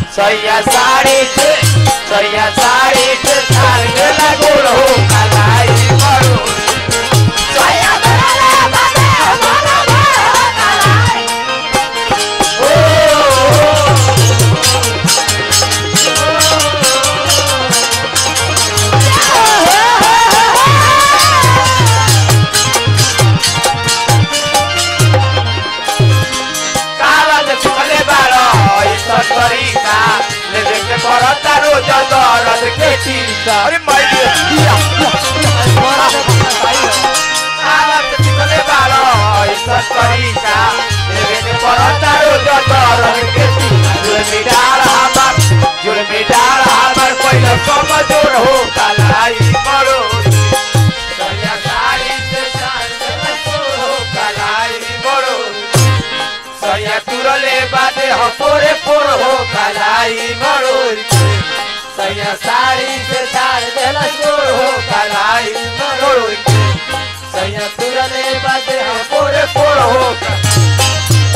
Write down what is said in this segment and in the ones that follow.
सैया साड़ी से सैया साड़ी से तार देला गोल हो कलाई मरो सैया देला बाबे मरो मरो कलाई ओ कागज चुकले बारो ऐसा तरीका लेवे के परता रोज दर्द के टीका अरे माय कागज चुकले बारो ऐसा तरीका लेवे के परता रोज दर्द के टीका जुलमी डाल हमार जुलमी डाल हमार पहिला समझोर हो कलाई मरो सैया साड़ी से साड़ी हो कलाई मरो सैया तुरले बाटे हो पोरे पोर हो कलाई मरोड़ के सैया साड़ी से साड़ देला गोर हो कलाई मरोड़ के सैया तुरले बाटे हो पोरे पोर हो क-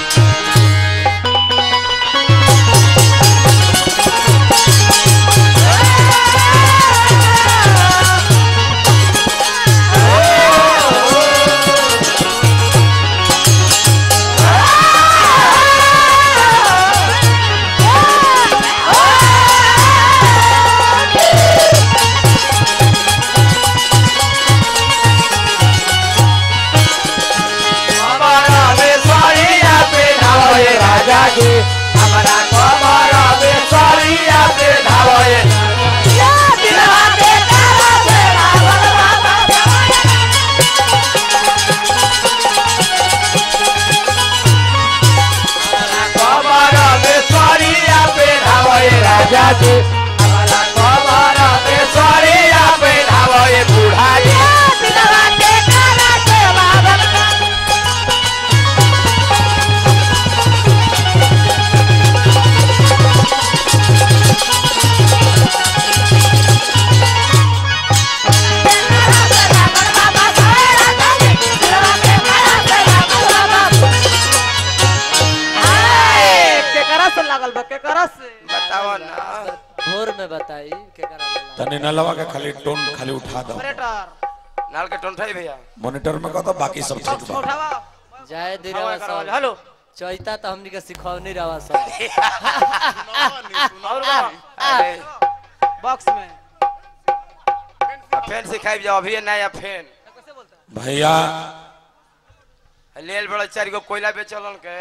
हमारा में साड़िया पे धावे राजा जी हमारा कमरा में साड़िया पे धावे या दिलवा के तारा पे रावण बाबा हमारा कमरा में साड़िया पे धावे राजा जी हमारा कमरा में साड़िया पे धावे बूढ़ा जी दिलवा के तारा पे रावण बाबा केकरा से लागल बा केकरा से बताओ ना भोर में बताई केकरा ले लागल। तने नलवा के खाली टोन खाली उठा दो ऑपरेटर नाल के टोन ठाई भैया मॉनिटर में कह दो बाकी सब ठीक बा उठावा जाए दी हवा रवा करवा सब हेलो चैता तो हमनी के सिखौनी रवा सब और बा अरे बॉक्स में अब फैन सिखाई जाओ अभी नया फैन कैसे बोलता है भैया लेल बड़ा चार गो कोयला बेचलन के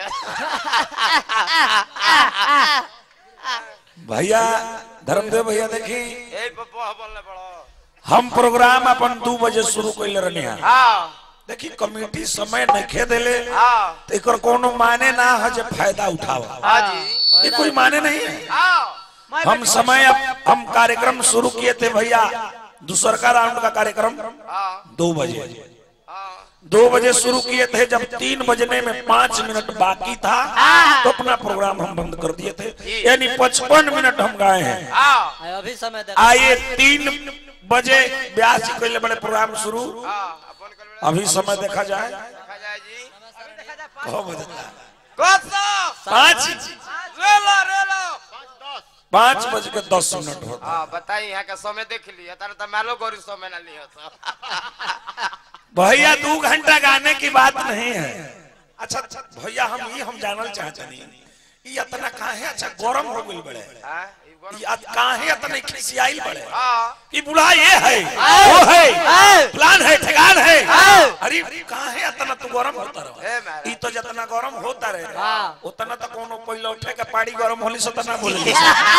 भैया धर्मदेव भैया देखी ए पप्पा बोलने बड़ा हम प्रोग्राम अपन दू बजे शुरू कैले रहनी है हां देखी कमेटी समय नखे देले हां तो एकर कोनो माने ना है जे फायदा उठावा हां जी ये कोई माने नहीं है हां हम समय अब हम कार्यक्रम शुरू किए थे भैया दूसर का राउंड का कार्यक्रम हां दो बजे हां दो बजे शुरू किए थे जब तीन बजने में पांच मिनट बाकी था तो अपना प्रोग्राम हम बंद कर दिए थे यानी पचपन मिनट हम गाए हैं हां आए अभी समय दे आइए तीन बजे ब्यास जी कैले बड़े प्रोग्राम शुरू हां अपन कर बेटा अभी समय देखा जाए देखा जाए जी कहो बजता कोसा पाँच रेला रेला पाँच बज के दस मिनट होता हां बताई यहाँ का समय देख लिया तारे तो मालो गोरी समय ना लिया था भैया दो घंटा गाने की बात नहीं है अच्छा अच्छा भैया हम ये हम जानल चाहते नहीं ये इतना काहे अच्छा गरम हो गई बड़े हां ई गोर- ये अत- काहे इतने खिसियाई बड़े हां कि बुढ़ा ये है वो है प्लान है ठेकान है अरे काहे इतना तू गरम होता रहो ए महाराज ई तो जितना गरम होता रहे हाँ। उतना तो कोनो पहले उठे के पाड़ी गरम होली से तना बोले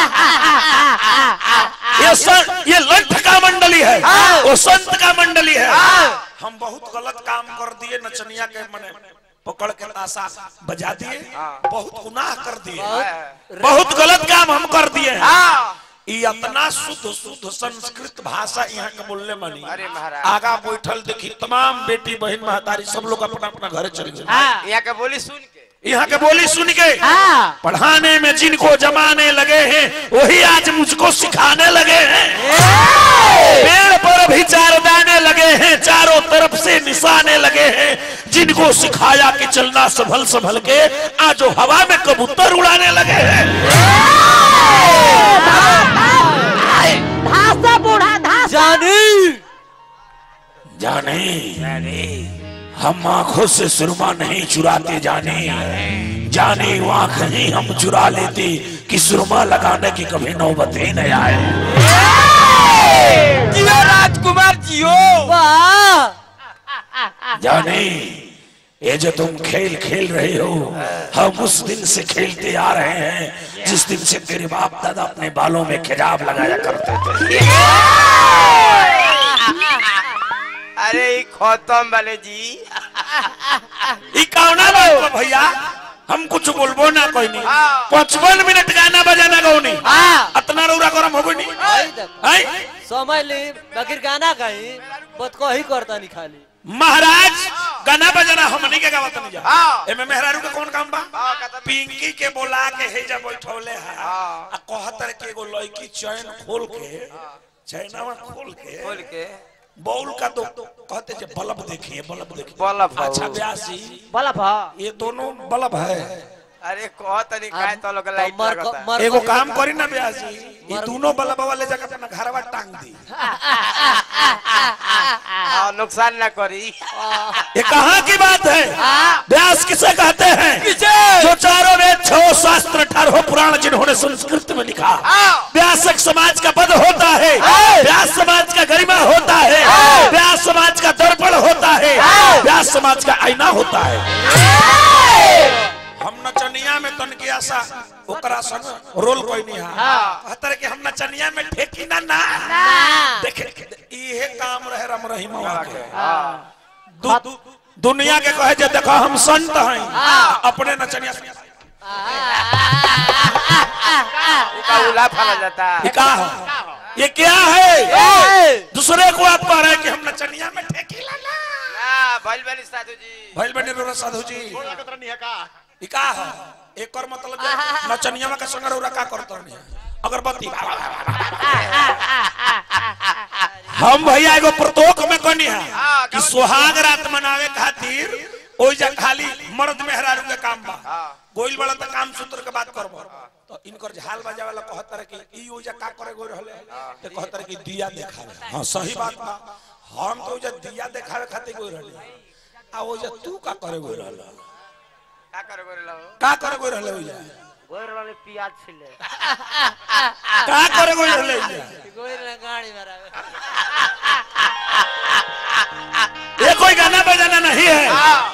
ये सर ये लंठ का मंडली है वो संत का मंडली है हम बहुत गलत काम कर दिए नचनिया के मने पकड़ के ताशा बजा दिए बहुत गुनाह कर दिए बहुत गलत काम हम कर दिए हैं हां ई इतना शुद्ध शुद्ध संस्कृत भाषा यहाँ के बोलने मानी अरे महाराज आगा बैठल देखी तमाम बेटी बहन महतारी सब लोग अपना अपना घरे चले गए यहाँ के बोली सुन के यहाँ के बोली सुन के पढ़ाने में जिनको जमाने लगे हैं वही आज मुझको सिखाने लगे हैं पेड़ पर भी चार दाने लगे हैं चारों तरफ से निशाने लगे हैं जिनको सिखाया कि चलना संभल संभल के आज वो हवा में कबूतर उड़ाने लगे हैं धासा बूढ़ा धासा जानी जाने हम आंखों से सुरमा नहीं चुराते जाने जाने वहां कहीं हम चुरा लेते कि सुरमा लगाने की कभी नौबत ही नहीं आए जियो राजकुमार जियो वाह जाने ये जो तुम खेल खेल रहे हो हम उस दिन से खेलते आ रहे हैं जिस दिन से तेरे बाप दादा अपने बालों में खिजाब लगाया करते थे अरे ई खत्म वाले जी ई कौना बात बा भैया हम कुछ बोलबो ना कोई नहीं हाँ। पचपन मिनट गाना बजाना गौनी हाँ। अतना रौरा गरम हो नहीं आई देख आई समय ली बगैर गाना कहीं बत को ही करता नहीं खाली महाराज गाना बजाना हमनी के गावत नहीं जा हाँ। एमे मेहरारू के कौन काम बा हाँ, कहता- पिंकी के बोला के हे जब बैठौले है हाँ। आ कहतर के एगो लड़की चैन खोल के चैनवा खोल के बोल के बौल का तो कहते जे बल्ब देखिए बल्ब देखिए बल्ब हो। अच्छा ब्यासी बोला भा ये दोनों बल्ब है अरे कह तनी काय तो लोग लाइट मर लगता मर एगो काम करी ना ब्यासी ये दोनों बल्ब वाले जगह अपना घरवा टांग दी हाँ, नुकसान ना करी ये कहाँ की बात है व्यास किसे कहते हैं जो चारों वेद छो शास्त्र अठारह पुराण जिन्होंने संस्कृत में लिखा व्यास एक समाज का पद होता है व्यास समाज का गरिमा होता है व्यास समाज का दर्पण होता है व्यास समाज का आईना होता है हम नचनिया में तन की आशा ओकरा संग रोल कोई नहीं है कहतर कि हम नचनिया में ठेकी ना ना देखे इहे काम रहे राम रहीम के दु, दु, दुनिया के कहे जे देखो हम संत हैं अपने नचनिया उका उला फला जाता ये क्या है ये क्या है दूसरे को आप कह रहे हैं कि हम नचनिया में ठेकी लाना ना भइल बनी साधु जी भइल बने रो साधु जी ये क्या है एक और मतलब जे नचनिया में का संग रौरा का करत रहनी अगरबत्ती हम भैया एगो प्रतोक में कनी है कि सुहाग रात मनावे खातिर ओइ जा खाली मर्द मेहरारू के काम बा गोइल वाला त काम सूत्र के बात करबो तो इनकर झाल बजा वाला कहतर कि ई ओइजा का करे गोइ रहले ते कहतर कि दिया देखावे हां सही बात बा हम तो ओइजा दिया देखावे खातिर गोइ रहले आ ओइजा तू का करे गोइ रहले का करे गोरे लो का करे गोइ रहले ओइजा गोर वाले पियाज छिले का करे गोइ रहले ओइजा कोई ना गाड़ी मारा ये कोई गाना बजाना नहीं है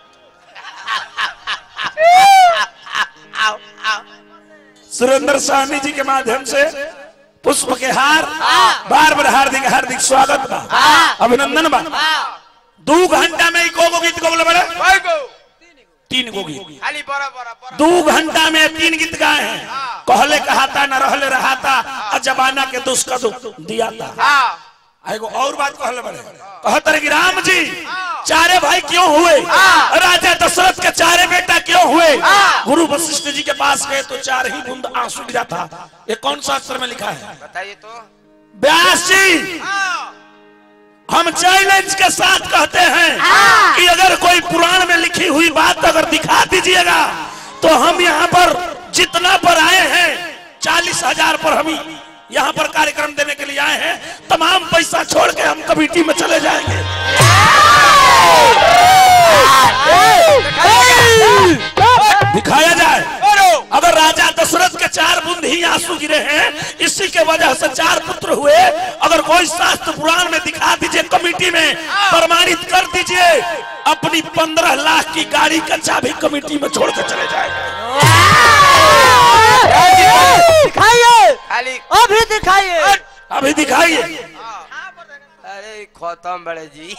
सुरेंद्र साहनी जी के माध्यम से पुष्प के हार बार बार हार्दिक हार्दिक स्वागत बा अभिनंदन बा दो घंटा में को गो गीत गौले बड़े भाई को तीन गो गीत खाली बड़ा बड़ा बड़ा दो घंटा में तीन गीत गाए हैं कहले कहाता न रहले रहाता और जमाना के दुष्क दुख दिया था हाँ आ एगो और बात कहले बड़े कहत रहे कि राम जी चारे भाई क्यों हुए राजा दशरथ के चारे बेटा क्यों हुए गुरु वशिष्ठ जी के पास गए तो चार ही बूंद आंसू गिरा था ये कौन शास्त्र में लिखा है बताइए तो व्यास जी हम चैलेंज के साथ कहते हैं कि अगर कोई पुराण में लिखी हुई बात अगर दिखा दीजिएगा तो हम यहाँ पर जितना पर आए हैं चालीस हजार पर हम यहाँ पर कार्यक्रम देने के लिए आए हैं तमाम पैसा छोड़ के हम कमेटी में चले जाएंगे दिखाया जाए अगर राजा दशरथ के चार बूंद ही आंसू गिरे हैं इसी के वजह से चार पुत्र हुए अगर कोई शास्त्र पुराण में दिखा दीजिए कमेटी में प्रमाणित कर दीजिए अपनी पंद्रह लाख की गाड़ी का चाबी कमेटी में छोड़ कर चले जाएंगे दिखाइए खाली अभी दिखाइए अभी दिखाइए अरे खत्म बड़े जी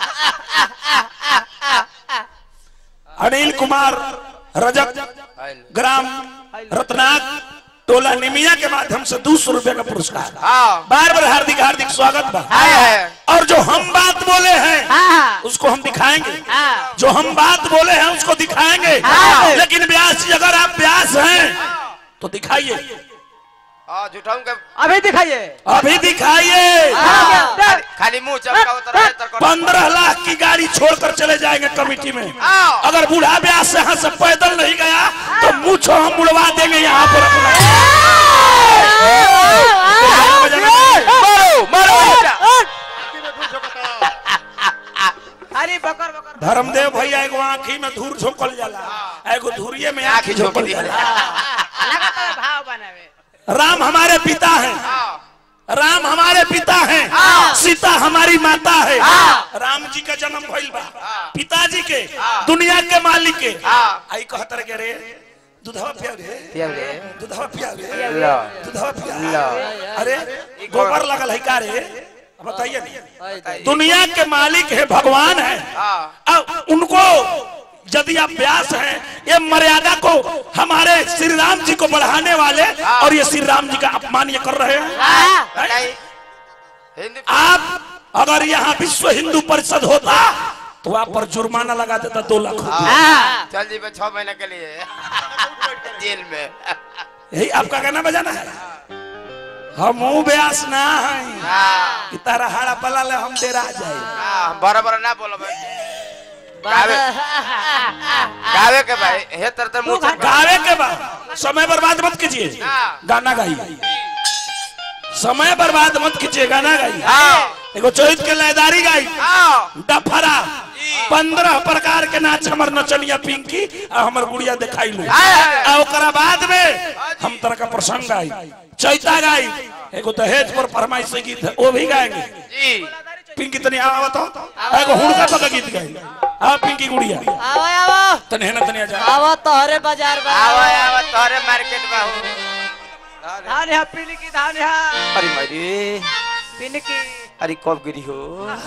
अनिल कुमार रजक ग्राम रत्नाक टोला निमिया के माध्यम से दो सौ रुपए का पुरस्कार हाँ बार बार हार्दिक हार्दिक स्वागत बा आए हैं और जो हम बात बोले हैं हाँ उसको हम दिखाएंगे हाँ जो हम बात बोले हैं उसको दिखाएंगे हाँ। लेकिन व्यास जी अगर आप व्यास हैं तो दिखाइए हाँ झूठाऊ के अभी दिखाइए अभी दिखाइए हाँ। खाली- खाली मुंह चमका उतर रहे तर पंद्रह लाख की गाड़ी छोड़कर चले जाएंगे कमेटी में हाँ। अगर बूढ़ा व्यास यहाँ से पैदल नहीं गया तो मुझो हम उड़वा देंगे यहाँ पर अपना गाना बजाना नहीं। मारो मारो अरे बकर बकर धर्मदेव भैया एगो आंखी में धूर झोंकल जाला एगो धुरिये में आंखी झोंकल जाला लगातार भाव बनावे राम हमारे पिता हैं राम हमारे पिता हैं सीता हमारी माता है राम जी का जन्म भइल बा पिताजी के दुनिया के मालिक के आई कहत रे के रे दूधवा पिया रे पिया रे दूधवा पिया रे लो दूधवा पिया लो अरे गोबर लगल है का रे बताइए ना। आई दे। दुनिया के मालिक है भगवान है हाँ अब उनको यदि आप व्यास हैं ये मर्यादा को हमारे श्री राम जी को बढ़ाने वाले और ये श्री राम जी का अपमान ये कर रहे हैं बताइए हिंदी आप अगर यहाँ विश्व हिंदू परिषद होता तो आप पर जुर्माना लगा देता दो लाख रुपए। हाँ चल जी छह महीने के लिए जेल में यही आपका गाना बजाना है हम व्यास ना है हाँ कि तारा हाड़ा पला ले हम डेरा जाए हाँ बड़ा बड़ा ना बोलो भाई गावे गावे के भाई हे तर तर मुंह चल गावे के बाद समय बर्बाद मत कीजिए हाँ। गाना गाइए समय बर्बाद मत कीजिए गाना गाइए हाँ एगो चौथ के लयदारी गाई हाँ डफरा पंद्रह प्रकार के नाच हमर नचनिया पिंकी आ हमर गुड़िया दिखाई लो आ ओकरा बाद में हम तरह का प्रसंग गाई चैता गाई एगो दहेज पर फरमाइश गीत है वो भी गाएंगे जी पिंकी तनी आवा तो एगो हुड़का पका गीत गाई आ पिंकी गुड़िया आवो आवो तनी है ना तनी जा आवो तोहरे बाजार बा आवा आवा तोरे मार्केट में हूँ धान है पीली की धान है अरे मेरी पीली की अरे कब गिरी हो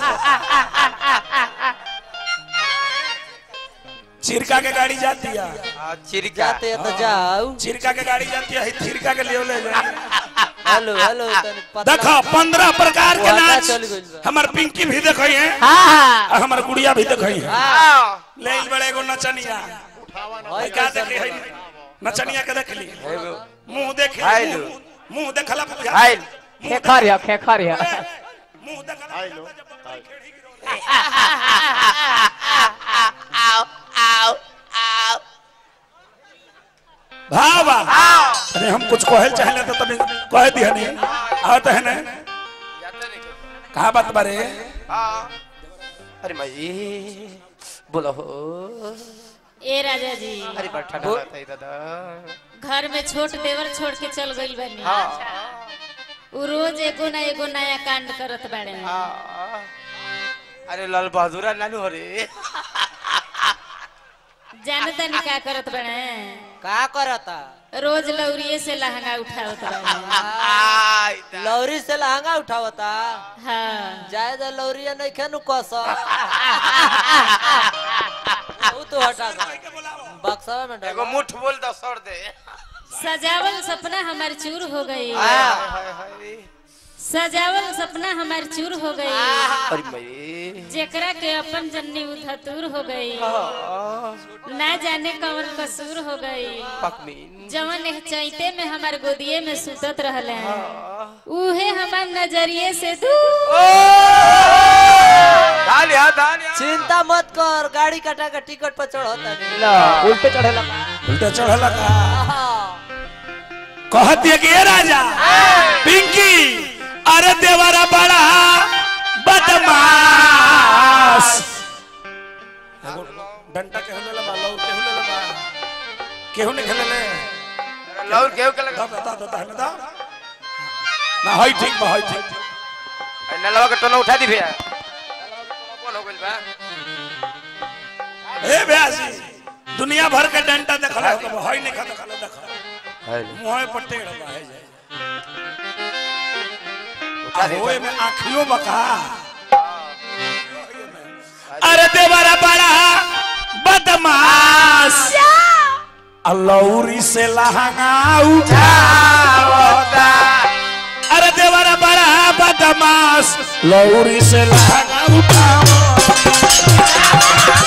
चिरका के गाड़ी जाती है हाँ, चिरका जाते हैं तो जाओ चिरका के गाड़ी जाती है चिरका के लिए ले जाए हेलो हेलो तनी पतला देखो पंद्रह प्रकार के वादा नाच चल गइल बा। हमार पिंकी भी देखई है हाँ आ हमार गुड़िया भी देखई है हाँ ले इल बड़े एगो नचनिया होय क्या कैसे देखे है नचनिया के देख ली एगो मुंह देख हाय लो। मुंह देखला बुझा हाय खेखर है खेखर है मुंह देखला हाय लो भावा अरे हम कुछ कहल चाहले तो तने कह दिया नहीं आवत है ना कहा बात बारे अरे भाई बोलो हो ए राजा जी अरे बड़ा ठंडा लगता है दादा घर में छोट देवर छोड़ के चल गइल बानी हाँ उ रोज एगो ना एगो नया कांड करत बाड़े हाँ। अरे लाल बहादुर नानू हो रे जाने तनी का करत बाड़े का करता रोज लौरिये से लहंगा उठावत बाड़े आय दा। लौरी से लहंगा उठावता हाँ जाए तो लौरिया नहीं खेनु कस वो तो हटा दो बक्सवा में एगो डाल मुठ बोल दो सर दे सजावल सपना हमार चूर हो गई हाय हाय हाय सजावल सपना हमार चूर हो गई अरे भाई जेकरा के अपन जन्नी उधतूर हो गई ना जाने कौन कसूर हो गई पकमीन जवन एह चैते में हमार गोदिए में सुतत रहले उहे हमार नजरिए से दूर धालिया धालिया चिंता मत कर गाड़ी कटा के टिकट पर चढ़ता नहीं ला उल्टे चढ़े लगा उल्टा चढ़ला का कहती है कि ये राजा पिंकी अरे देवरा बड़ा बदमाश एगो डंटा के होले लबा लौ के होले लबा केहू ने खेले ले लौर केहू के लगा बता बता बता बता ना हई ठीक बा हई ठीक नलवा के टोना उठा दी भैया कौन हो गइल बा ए ब्यासी दुनिया भर के डंटा देखला हो हई नहीं खा देखला देखा मुंह पर टेढ़ बा है जाए उठा दे होए में आँखियों बका अरे देवरा बड़ा बदमाश अलौरी से लहंगा उठावता अरे देवरा बड़ा बदमाश लौरी से लहंगा उठावता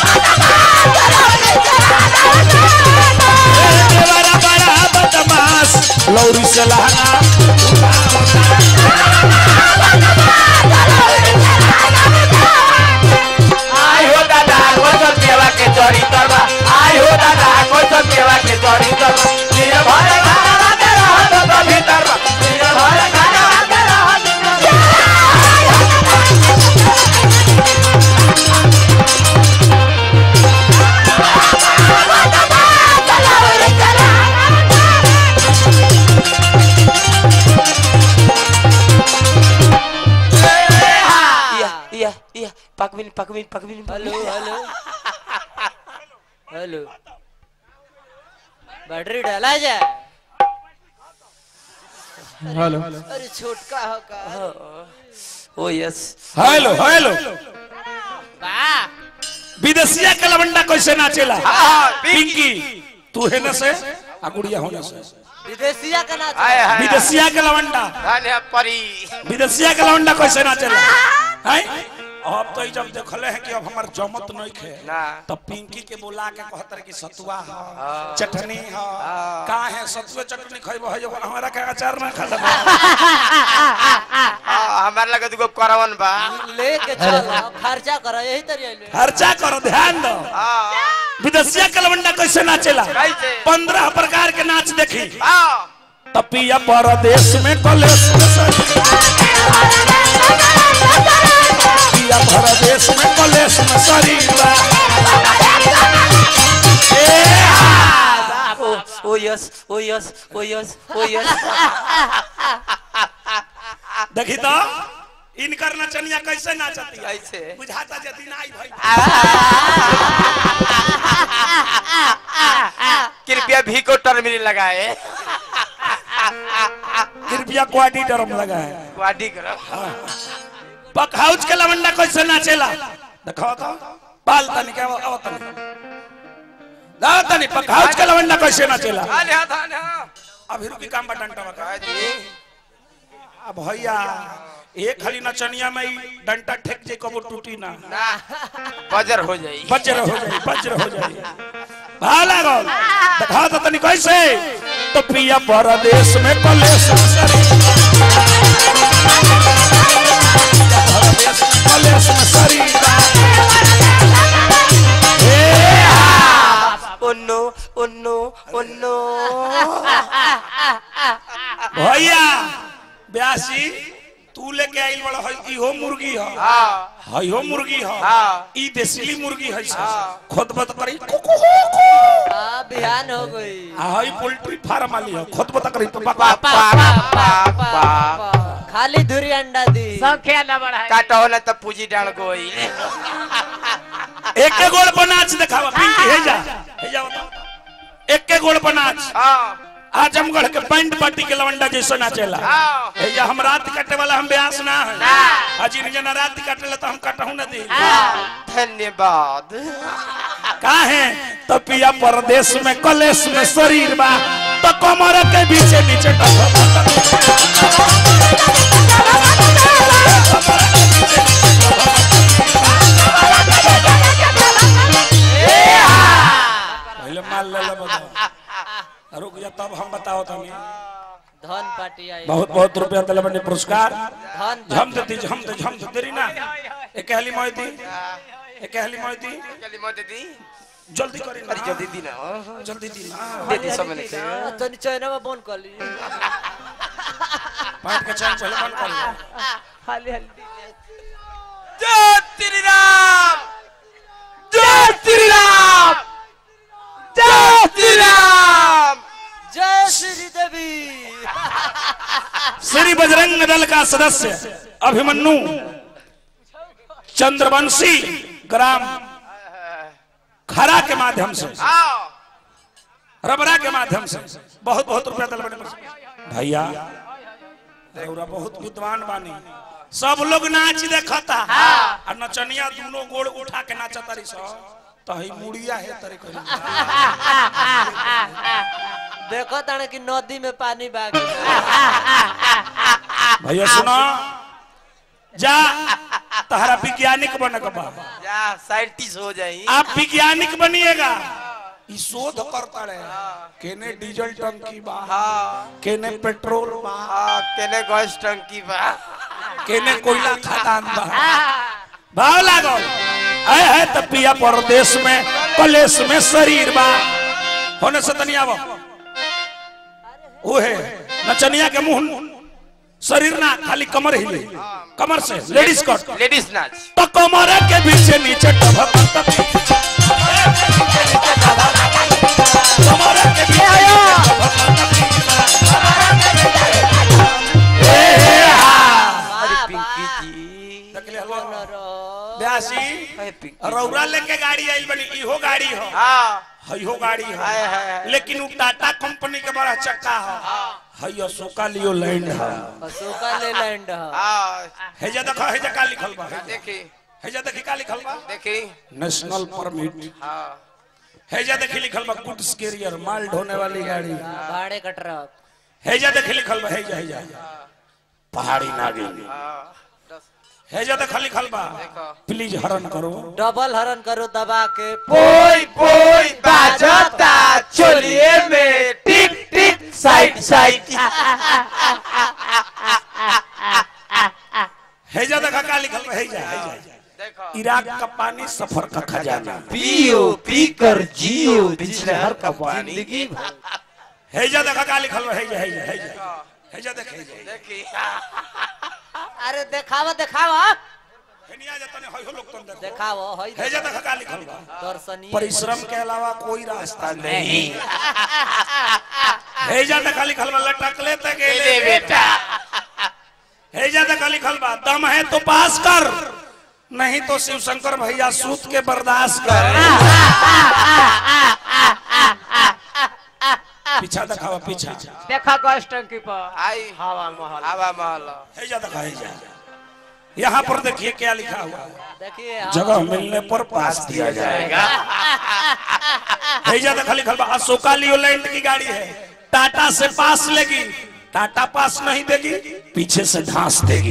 अरे देवरा बड़ा बदमाश लौरी से लहंगा आई हो दादा कोई सब केवा के चोरी करवा आई हो दादा कोई सब केवा के चोरी करवा तेरे भरे घरा दे रहा तो भीतर बा तेरे पकबिन पकबिन हेलो हेलो हेलो बैटरी डाला जाए हेलो अरे छोटका हो का ओ यस हेलो हेलो वाह विदेशिया के लवंडा कैसे नाचेला हाँ, पिंकी तू है न से आ गुड़िया होने से विदेशिया का नाच हाय हाय विदेशिया के लवंडा धन्य परी विदेशिया के लवंडा कैसे नाचेला हैं अब तो ई जब देखले हैं कि अब हमार जमत नहीं खे ना तो पिंकी के बोला के कहतर कि सतुआ ह चटनी ह का है सतुए चटनी खइबो है हमारा के अचार ना खा लेबो हाँ, हमारे लगे दुगो करवन बा लेके चलो खर्चा करो यही तरिया ले खर्चा करो ध्यान दो हाँ, विदेशिया के लवंडा कैसे नाचेला कैसे? पंद्रह प्रकार के नाच देखी हाँ, तपिया परदेश में कलेश में सरी। तपिया परदेश में कलेश में शरीरा ओ ओ यस ओ यस ओ यस ओ यस देखी तो इनकर नचनिया कैसे नाचती है कैसे बुझाता यदि नहीं भाई कृपया भी को टर्मिनल लगाए कृपया क्वाडी डरम लगा है वाडी करो पकहाउच के लवंडा कैसे नाचेला देखो तो बाल तनी के अब तनी दाओ तनी पकहाउच के लवंडा कैसे नाचेला धान हाँ धान हाँ अभी रुकी काम बटन टवा हाँ जी अब भैया एक खाली नचनिया में ही डंटा ठेक जे कबो टूटी ना ना बजर हो जाई वज्र हो जाए वज्र हो जाए भाला गो दिखा तो तनी कैसे तो पिया परदेश में कलेश सरी परदेश में कलेश में सरी oh no oh no oh no भैया ब्यासी तू लेके आइल बड़ा है इहो मुर्गी है हाँ हई हो मुर्गी है हाँ। ई देसीली मुर्गी है हाँ। खुद बत करी कुकु कुकु हाँ बिहान हो गई आ हई पोल्ट्री फार्म वाली है खुद बत करी तो पा पा पा पा पा खाली धुरी अंडा दी संख्या न बढ़ाए काटा होला तब पूजी डाल गोई एक के गोल पर नाच दिखावा पिंकी हे जा हे जा बताओ एक के गोल पर नाच हाँ आजमगढ़ के बैंड पार्टी के लवंडा जैसे नाचेला हाँ हे जा हम रात काटे वाला हम ब्यास ना है हाजी ने जना रात काटे तो हम कटहू ना दी धन्यवाद का है तो पिया परदेश में कलेश में शरीर बा तो कमर के बीचे नीचे पहले माल ले ले बताओ रुक जा तब हम बताओ तनी धन पार्टी आई बहुत बहुत रुपया दिले बने पुरस्कार धन झम दे दी झम दे झम दे देरी ना एक हली मोती एक हली मोती जल्दी मत दी जल्दी करी ना अरे जल्दी दी ना जल्दी दी ना दे दी समय नहीं थे तनी चैना में बंद कर ली पाँच के चार पहले बंद कर लो हाली हल्दी जय श्री राम जय श्री राम जय श्री राम जय श्री देवी श्री बजरंग दल का सदस्य अभिमन्यु चंद्रवंशी ग्राम खरा के माध्यम से आओ रबरा के माध्यम से बहुत बहुत रुपया दल बने भैया रउरा बहुत विद्वान बानी सब लोग नाच देखता और नचनिया दोनों गोड़ उठा के नाचता रही सब तो ही मुड़िया है तरी करी देखो ताने कि नदी में पानी बाग भैया सुनो जा तहरा वैज्ञानिक बन के बा जा साइंटिस्ट हो जाई आप वैज्ञानिक बनिएगा ई शोध करता रहे केने डीजल टंकी बा हाँ केने पेट्रोल बा हाँ केने गैस टंकी बा केने कोयला खदान बा भाव लागो आए है त पिया परदेश में कलेश में शरीर बा होने से तनिया बा ओहे नचनिया के मुंह शरीर ना खाली कमर हिले कमर से लेडीज कट लेडीज नाच तो कमर के पीछे नीचे टभक कमर के पीछे अरे पिंकी जी ब्यासी रौरा लेके गाड़ी आइल बनी इहो गाड़ी हो हाँ हइहो गाड़ी हाय, हाय, हो हाय। लेकिन उ टाटा कंपनी के बड़ा चक्का हो हई अशोका लियो लैंड है अशोका लेलैंड ह हाँ हेजा देखो हेजा का लिखल बा देखी हेजा देखी का लिखल बा देखी नेशनल परमिट हाँ हेजा देखी लिखल बा गुड्स कैरियर माल ढोने वाली गाड़ी भाड़े का ट्रक हेजा देखी लिखल बा हेजा हेजा पहाड़ी नागिन हाँ दस हेजा देखा लिखल बा देखो प्लीज हरण करो डबल हरन करो दबा के पोई पोई बाजता चोलिए में टिक टिक साइड साइड हेजा देखा का लिखल बा हेजा हेजा देखो इराक का पानी सफर का खजाना पियो पी कर जियो बिजलहर का पानी जिंदगी भर हेजा देखा का लिखल बा हेजा हेजा हेजा हेजा देख हेजा देखी अरे देखावा देखावा हेनिया जतने होय लोग तुम देखो देखावा हई हेजा देखा का लिखल बा दर्शनीय परिश्रम के अलावा कोई रास्ता नहीं हेजा देखा लिखल बा लटक ले तक ले बेटा हेजा देखा लिखल बा दम है तो पास कर नहीं तो शिव शंकर भैया सूत के बर्दाश्त कर पीछा दिखावा पीछा देखा गैस टंकी पर आई हवा महल हवा महल हेजा दिखा हेजा यहाँ पर देखिए क्या लिखा हुआ है देखिए जगह मिलने पर पास दिया जाएगा हेजा देखा लिखल बा अशोका लियोलैंड की गाड़ी है टाटा से पास लेगी टाटा पास नहीं देगी पीछे से धांस देगी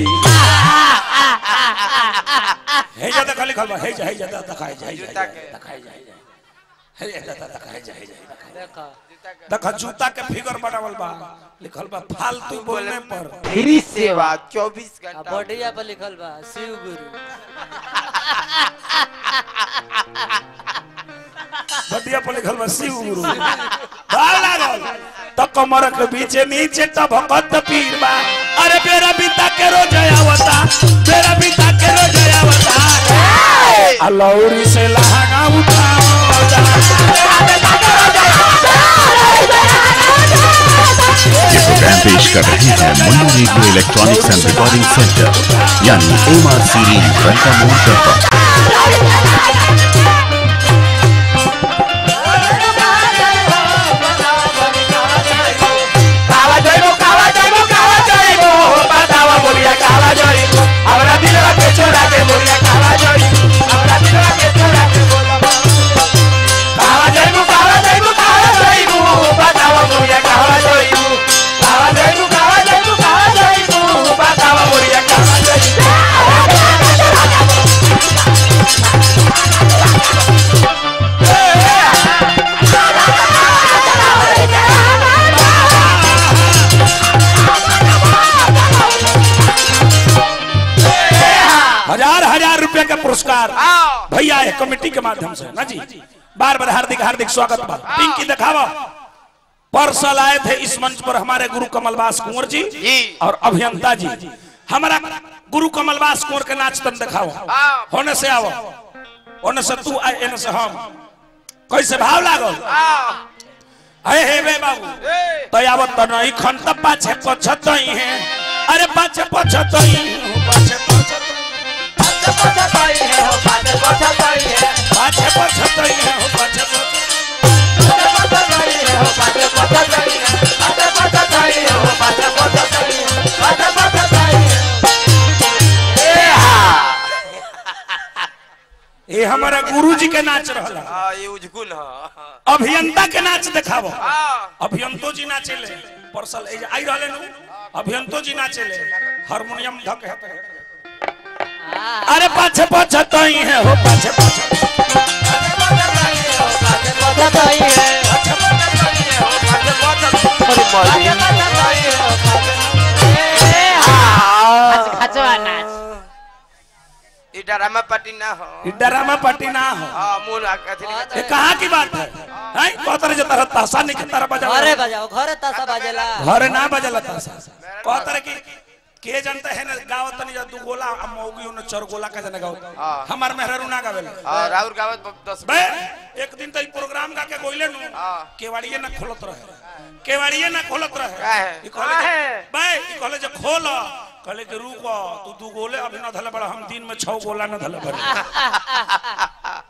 हेजा देखा लिखल बा हेजा हेजा देखा हेजा हेजा जूता के। देखा हेजा हेजा हेजा देखा देखा हेजा हेजा देखा देखा जूता के फिगर बनावल बा लिखल बा फालतू बोलने पर फ्री सेवा चौबीस आ घंटा बढ़िया पर लिखल बा शिव गुरु बतिया पर लिखल बा शिव गुरु भाव लागल तो कमर के बीचे नीचे तब भगत पीर बा अरे बेरा बीता के रोज आवता बेरा बीता के रोज आवता अलौरी से लहंगा उठाओ ये प्रोग्राम पेश कर रहे हैं Munna radio electronics and recording centre यानी एम आर सीरीज रंका मोड़ पर कावा जइबो कावा जइबो कावा जइबो बतावा बोलिया कावा जइबो हमरा दिलवा के छोड़ा के बोलिया कावा जइबो हमरा दिलवा के छोड़ा के बोलबो कावा जइबो कावा जइबो कावा जइबो बतावा बोलिया कावा जइबो कावा जइबो कावा जइबो कावा जइबो बतावा बोलिया कावा जइबो हजार हजार रुपए का पुरस्कार आओ भैया है कमेटी के माध्यम से ना जी बार बार हार्दिक हार्दिक स्वागत बा पिंकी दिखावा परसल आए थे इस मंच पर हमारे गुरु कमलवास कुंवर जी जी। और अभियंता जी हमारा गुरु कमलवास कुंवर के नाच तन दिखाओ आओ होने से आओ होने से तू आए एने से हम कैसे भाव लागल आओ हे हे बे बाबू ए तो आवत तो नहीं खन तो पाछे पछत ही है अरे पाछे पछत ही हूँ, पाछे पछत पाछे पछताई है हो पाछे पछताई है पाछे पछत ही है हो, पाछे पछत पाछे पछताई है हो पाछे पछताई है पाछे पछताई है हो पाछे पछताई है पाछे पछताई है ए हा ये हमारा गुरु जी के नाच रहला हां ये उजगुल ह अभियंता के नाच दिखावो हां अभियंतो जी नाचे ले परसल ए आई रहले नु अभियंतो जी नाचे ले हारमोनियम धक है पे। अरे पाछे पछत ही है हो पाछे पछत पछताई है हो पाछे पछताई है पाछे पछताई है हो पाछे पछताई पाछे पछताई है हो पाछे ए हा खचवा नाच ई ड्रामा पार्टी ना हो ई ड्रामा पार्टी ना हो हां मूल अथी ये कहाँ की बात है हैं कहतर जे तरह ताशा नहीं के तरह बजा घरे बजाओ घरे तासा बाजेला घरे ना बजला ताशा कहतर की के जनता है ना गावत तनी जा दू गोला आ मौगी उन चार गोला का जना गावत हाँ। हमार मेहरारू ना गावेला हां राहुल गावत दस बे एक दिन तो ई प्रोग्राम गा के गोइले नु हाँ। केवाड़िए ना खोलत रहे केवाड़िए ना खोलत रहे काहे? ई कहले जे- काहे? बे ई कहले जे खोल कहले कि रुको तू दू गोले अभी ना धले बड़ा हम दिन में छह गोला ना धले बड़ा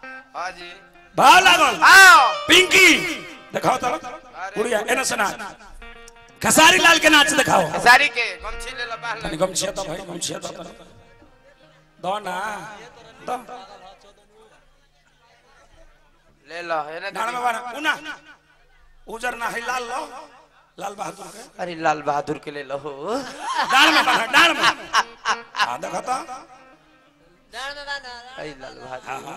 भाव लागल आओ पिंकी दिखाओ तो गुड़िया एने से नाच खसारी लाल के नाच दिखाओ सारी के गमछी ले ला बाहर तनी गमछिया तो भाई गमछिया तो दो ना दो ले लो एने डाण में बाना उना उजर ना है लाल लो लाल बहादुर के अरे लाल बहादुर के ले लो डाण में बाना डाण में हां देखो तो डांड में बांधा अरे लाल बहादुर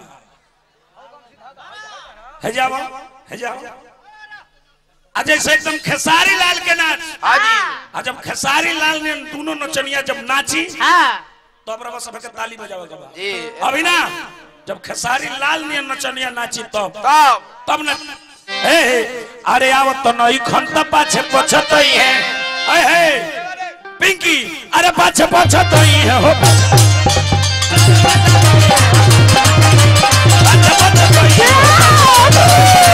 है जाओ है जाओ आज जैसे एकदम खेसारी लाल के नाच हाँ जी आज जब खेसारी लाल ने दोनों नचनिया जब नाची हाँ तो अब रवा सबके ताली बजावे के बाद जी अभी ना जब खेसारी लाल ने नचनिया नाची तब तब तब न हे हे अरे आओ तो नई खंत पाछे पछत ही है हे हे पिंकी अरे पाछे पछत ही है हो पाछे पछत ही है।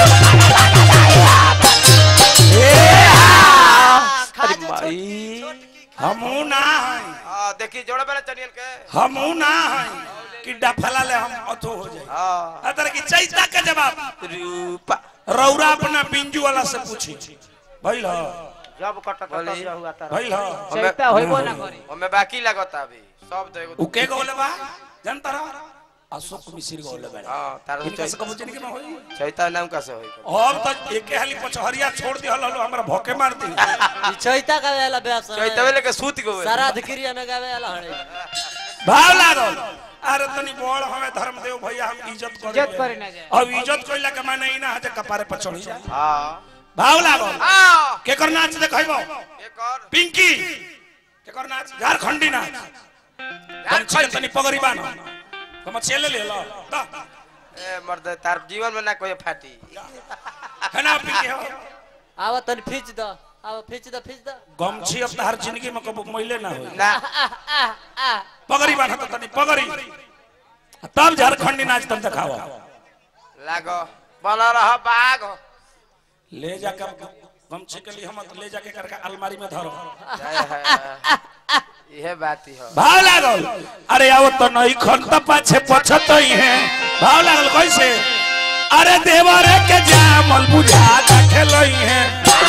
अरे माई हमू ना है हाँ देखी जोड़े वाला चनियन के हमू ना है कि डफला ले हम अथो हो जाए हाँ अतर की चैता का जवाब रूपा रौरा अपना बिंजू वाला से पूछी भइल ह जब कटत बोली। तब हुआ तारा भइल ह चैता होइबो ना करी हमें बाकी लगता अभी सब तो एगो उ के गोले बा जनता रहा अशोक मिश्र गोले बा हाँ तारा तो इनका से चैता कबो जिंदगी में होई चैता नाम कैसे होई और तो एक हाली पचहरिया छोड़ दिहल हलो हमरा भोके मार दी ई चैता का वेला बेस चैता वेले के सूत गो श्राद्ध क्रिया में गावे वाला हड़े भाव लागल अरे तनी बड़ हमें धर्मदेव भैया हम इज्जत करे इज्जत करे ना जाए अब इज्जत कइला के माने ई ना है जे कपारे पर चढ़ी जाए हाँ भाव लागल हाँ केकर नाच देखैबो एक और पिंकी केकर नाच झारखंडी नाच तनी छिके तनी पगड़ी बान हम चले ले लो दा ए मर्द तार जीवन में ना कोई फाटी है ना पिंकी हो आवा तन खींच द आवा खींच द खींच द गमछी अब हर जिंदगी में कबो मैले ना होई ना पगड़ी बान तो तनी पगड़ी तब झारखंडी नाच तब दिखावा लागो बना रहा बाघ ले जाकर गमछी के लिए हम ले जाके करके अलमारी में धरो जय है यह बात ही है भाव लागल अरे आओ तो नहीं खन त पाछे पछत ही है भाव लागल कैसे अरे देवरे के जामल बुझा खेलई है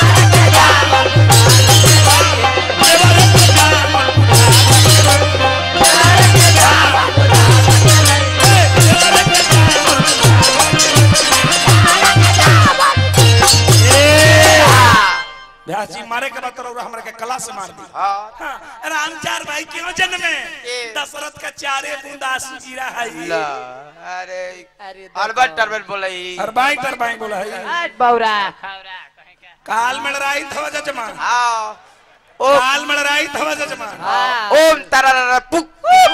देवरे के जामल बुझा व्यास जी मारे के बाद रउरा हमरा के कला से मार दी हाँ हाँ, राम चार भाई क्यों जन्मे ए। दशरथ का चारे बूंद आंसू गिरा है ला अरे अरे अरबट टरबट बोले हर बाई तर बाई बोला है आज बौरा खौरा कहे का काल में लड़ाई थवा जजमान हाँ ओम काल में लड़ाई थवा जजमान ओम तारा पुक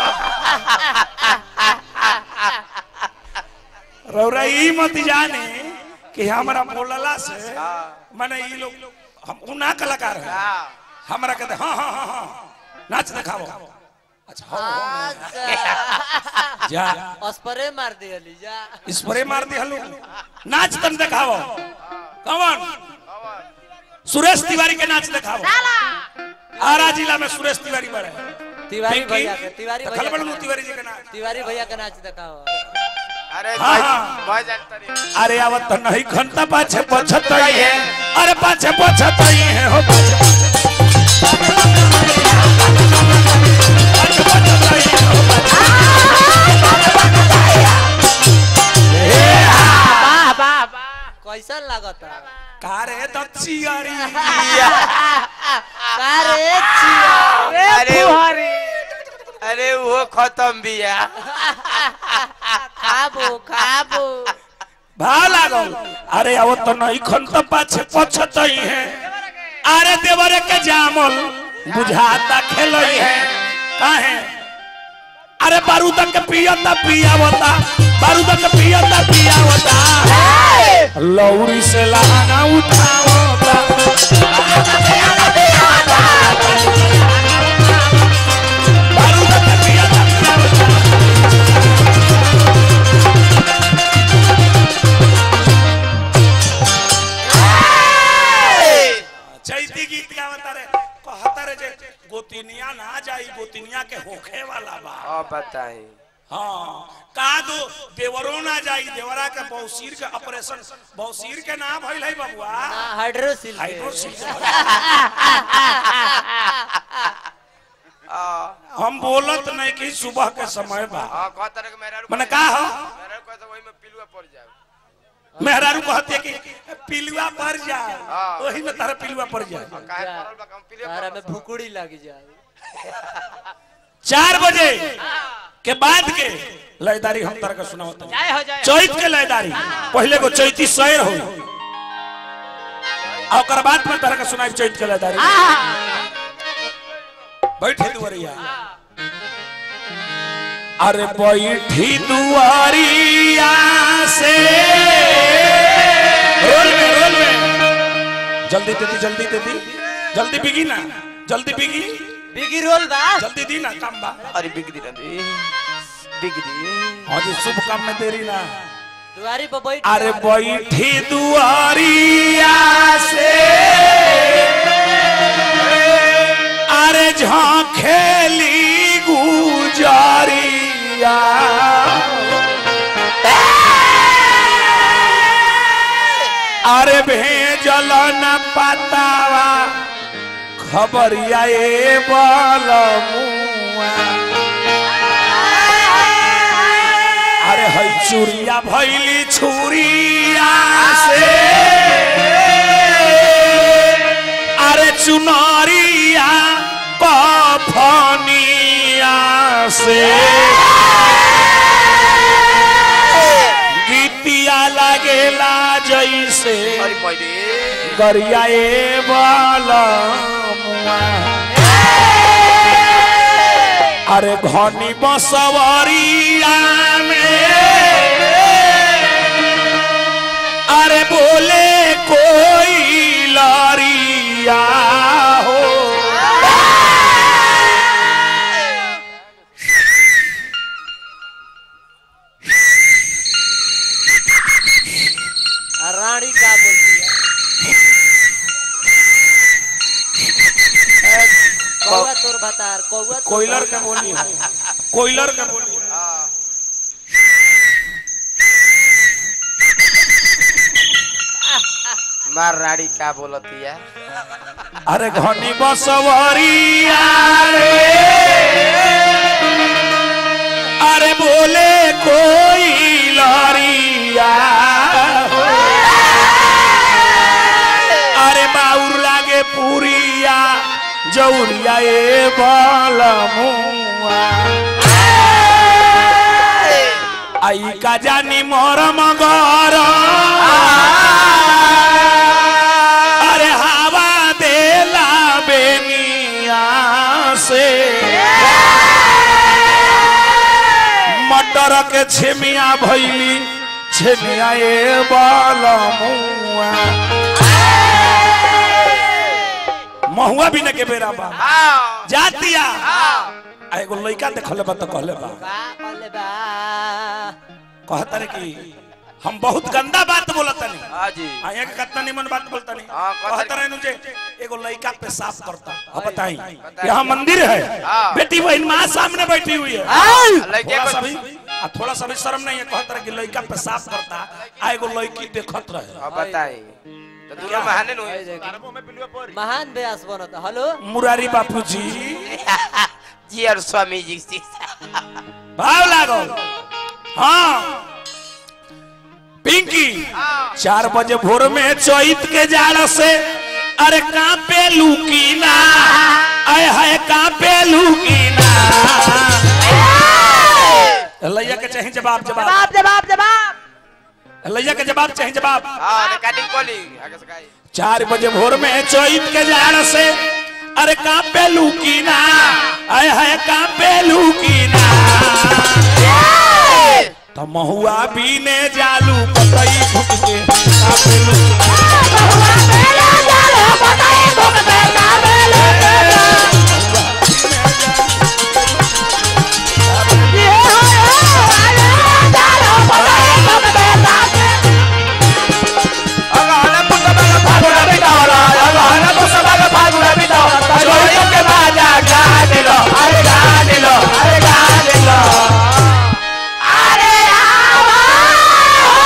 रउरा ई मत जाने कि हमरा बोलला से माने ई लोग हम उना कलाकार है हाँ हमरा कहते हाँ हाँ हाँ हाँ नाच दिखाओ अच्छा हाँ, हाँ, अच्छा जा स्प्रे मार दियली जा स्प्रे मार दी हलो नाच तन दिखाओ कौन सुरेश तिवारी के नाच दिखाओ आरा जिला में सुरेश तिवारी बड़े तिवारी पिंकी, भैया के तिवारी देखल भैया बड़ू के तिवारी जी के नाच तिवारी भैया के नाच दिखाओ अरे हाँ, भाई हाँ। भाई जानता नहीं अरे आवत तो नहीं घंटा पाछे पछत ही है अरे पाछे पछत ही है हो पाछे पाछे पछत ही है, हो पाछे। वाह वाह वाह कैसन लागता कारे दक्षियारी अरे चिया अरे फुहरी अरे वो खत्म भी है खाबो खाबो भाव लागल अरे आवत तो नहीं घंटा पाछे पछत ही है अरे देवरे के जामल बुझाता खेलई है काहे अरे बारूद के पियता पियावता बारूद के पियता पियावता लौरी से लहाना उठावता बारूद के पियता पियावता चैती गीत गावता रे कहता रे जे गोतिनिया ना जाई गोतिनिया के होखे वाला बा अब बताई हाँ का दो देवरो ना जाई देवरा के बौसीर के ऑपरेशन बौसीर के नाम भइल है बबुआ ना हाइड्रोसिल के। हाइड्रोसिल हाँ हम बोलत नहीं कि सुबह के समय बा हाँ कहता रहे कि मेरा मने का हो मेरा कहता वही में पिलुआ पड़ जाए मेहरारू कहते कि पिलुआ पड़ जाए हाँ। वही में तारा पिलुआ पड़ जाए काहे पड़ल बा हम पिलुआ तारा पड़ल में बा। भुकुड़ी लग जाए चार बजे के बाद के लयदारी हम तारा के सुनावत जय हो जय हो। चैत के लयदारी पहले को चैती शैर हो और ओकर बाद में तारा के सुनाई चैत के लयदारी बैठे दुआरिया अरे बैठी दुआरिया से रोल में रोल में जल्दी दे दी जल्दी दे दी जल्दी बिगी ना जल्दी बिगी बिगी रोल बा जल्दी दी ना काम बा अरे बिगड़ी ना दे बिगड़ी हाँ जी शुभ काम में देरी ना दुआरी पर बैठ अरे बैठी दुआरिया से अरे झांखेली गुजारिया अरे भेजल न पतावा खबरिया ए बलमुआ अरे है चूड़िया भैली छुरिया से अरे चुनरिया कफनिया से गीतिया लगेला जैसे अरे पहले गरिया ए बलमुआ अरे घनी बसवरिया में अरे बोले कोई लरिया हो आ रानी का बोलती है कौआ तोर बतार कौआ तोर कोयलर के बतार। बोली है कोयलर के बोली है हाँ मार राड़ी का बोलती है अरे घनी बसवरिया रे अरे बोले कोई लरिया हो। अरे बाउर लागे पुरिया जौरिया ए बलमुआ आई का जानी मोरम गर अरे हवा देला बेनिया से मटर के छेमिया भैली छेमिया ए बलमुआ महुआ भी न के बेरा बा हाँ जातिया आ एगो लइका देखले बा त कहले बा का कहले बा कहता रे कि हम बहुत गंदा बात बोलतनी हाँ जी आया के कितना निमन बात बोलतनी हाँ, कहता कहता रहे जे एगो लइका पेशाब करता अब बताई बताई। यहाँ मंदिर है हाँ। बेटी बहन माँ सामने बैठी हुई है लड़के थोड़ा को सा भी आ थोड़ा सा भी शर्म नहीं है कहता रहे कि लइका पेशाब करता आ एगो लड़की देखत रहे अब बताई तो दोनों महाने नु आई देखी। महान व्यास बनता हेलो मुरारी बापू जी जी और स्वामी जी से भाव लागो हाँ पिंकी चार बजे भोर में चैत के जाड़ से अरे कांपे लुकीना आय हाय कांपे लुकीना लैया के चाहे जवाब जवाब जवाब जवाब लैया के जवाब चाहे जवाब हाँ रिकॉर्डिंग कॉली आगे से काई चार बजे भोर में चैत के जाड़ से अरे कांपे लुकीना आय हाय कांपे लुकीना तो महुआ बीने जालू पतई फुक के कांपे लुकीना अरे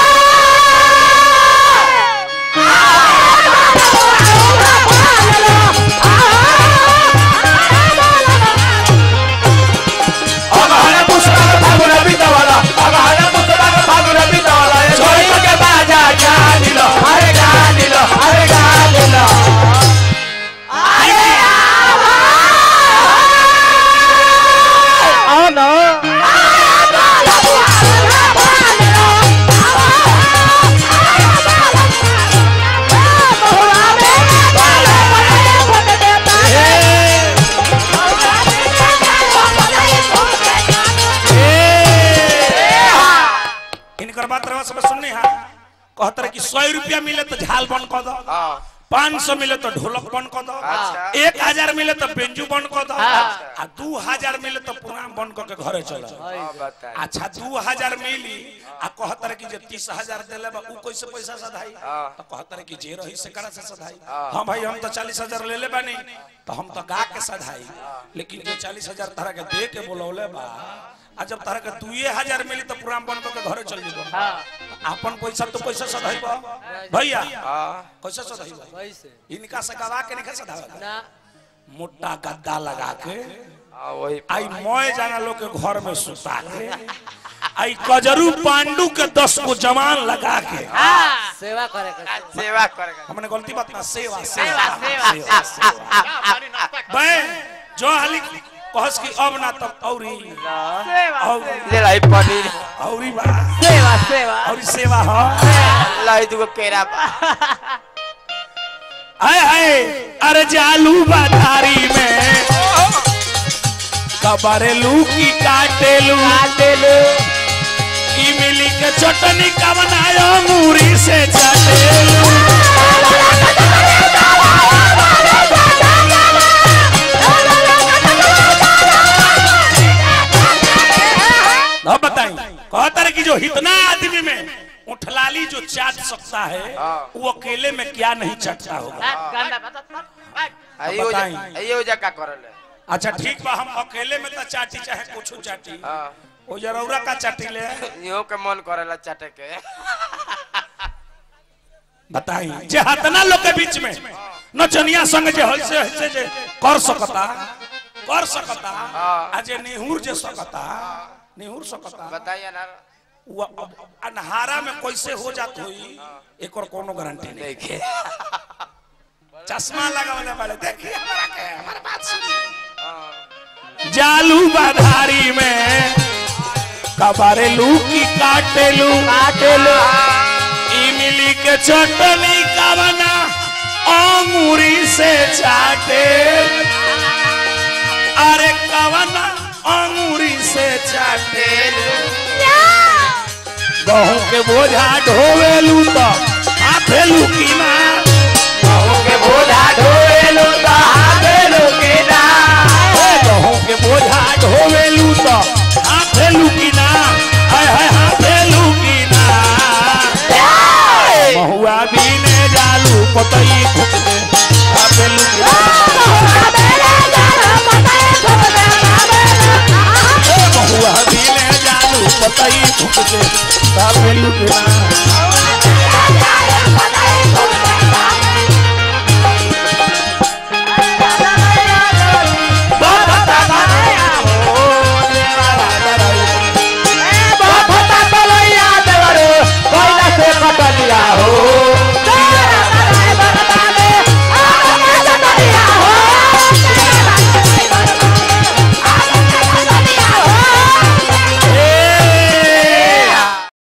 बस बस सुननी हा कहत रहे कि सौ रुपया मिले तो झाल बंद कर दो हाँ पाँच सौ मिले तो ढोलक बंद कर दो अच्छा। एक हजार मिले तो बेंजू बंद कर दो हाँ। आ दू हजार मिले तो पुरान बंद करके घरे चलो हाँ बताई अच्छा दू हजार मिली आ कहत रहे कि जे तीस हजार दिले बा उ कैसे पैसा सधाई हाँ। तो कहत रहे कि जे रही से करा से सधाई हाँ। हाँ भाई हम तो चालीस हजार ले ले बानी तो हम तो गा के सधाई लेकिन जो चालीस हजार तरह के दे के बोलौले बा आ जब तरह के दुए हजार मिली तो पुरान बंद करके घरे चल जीबो अपन पैसा तो पैसा सधाई बा भैया हाँ कैसे सधाई बा कैसे इनका से गवा के नहीं सधावा ना मोटा गद्दा लगा के हाँ वही आई मोय जाना लोग के घर में सुता के आई कजरू पांडु के दस को जवान लगा के सेवा करे के सेवा करेगा हमने गलती बात ना सेवा सेवा सेवा सेवा बे जो हाली कहस की अब ना तब औरी और ले लाई पनीर औरी बा सेवा सेवा औरी सेवा हो लाई दुगो केरा बा हाय हाय अरे जालू बाधारी में कबरेलू की काटेलू काटेलू इमली के चटनी का बनायो मूरी से चटेलू अब बताई कहता है कि जो इतना आदमी में उठलाली जो चाट सकता है हाँ। वो अकेले में क्या नहीं चटता होगा आइयो बताई। जा आइयो जा का करल है अच्छा ठीक बा हम अकेले में तो चाटी चाहे कुछ चाटी हाँ वो जरूरा का चाटी ले इहो के मन करेला चाटे के बताई जे हतना लोग के बीच में नचनिया संग जे हंसे हंसे जे कर सकता कर सकता हाँ। आ जे निहुर जे सकता निहुर सकता बताइए ना वो अब अनहारा में कैसे हो जात होई एक और कोनो गारंटी नहीं देखे चश्मा लगावले वाले देखिए हमारा के हमारी बात सुनिए हाँ जालू बाधारी में कबारेलू की काटेलू काटेलू इमली के चटनी का बना अंगूरी से चाटे अरे कवना अंगूरी से चाटे गहूं के बोझा ढोवेलू तो हाथेलू की ना गहूं के बोझा ढोएलो तो हाथेलो के ना गहूं के बोझा ढोवेलू तो हाथेलू की ना हाय हाय हाथेलू की ना महुआ बीने जालू पतई फुक दे हाथेलू की ना महुआ बीने जालू पतई फुक दे हाथेलू की ना